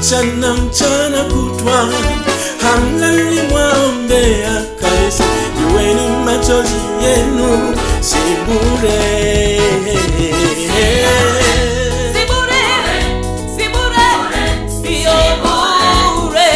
mchana mchana kutwa hamlali mwaombea kanisa, jueni machozi yenu si bure. Si bure, si bure, sio bure,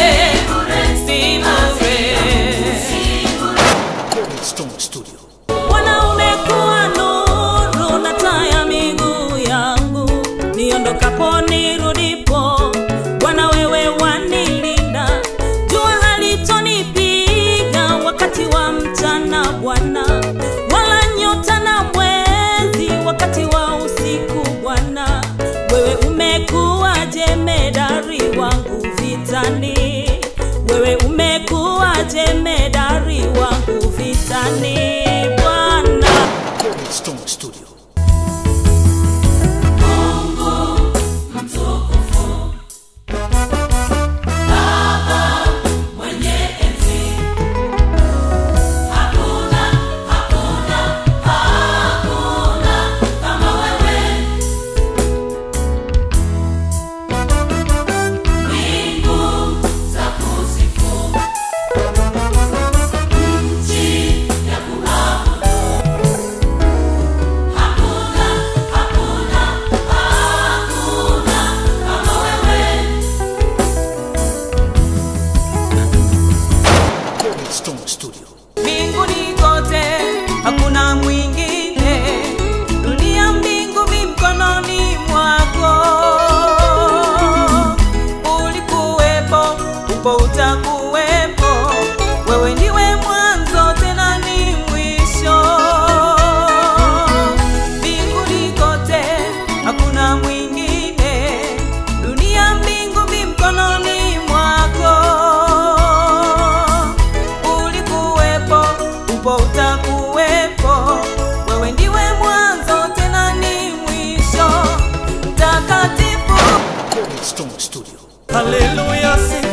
si bure. Stone Studio. Bwana umekuwa nuru na taa ya miguu yangu, niondokapo nirudipo. Bwana wewe wanilinda, jua halitonipiga wakati wa mchana Bwana, wala nyota na mwezi wakati wa usiku Bwana. Wewe umekuwa jemedari wangu vitani, wewe umekuwa jemedari wangu vitani Bwana. Stone Studio. Stone Studio. mbinguni kote hakuna mwingine dunia mbingu mi mkononi mwako ulikuwepo upo utakuwepo wewe ndiwe mwanzo tena ni mwisho mbinguni kote hakuna mwingine dunia mbingu mi mkononi mwako ulikuwepo upo utakuwepo wewe ndiwe mwanzo tena ni mwisho mtakatifu Stone Studio. Haleluya, sifa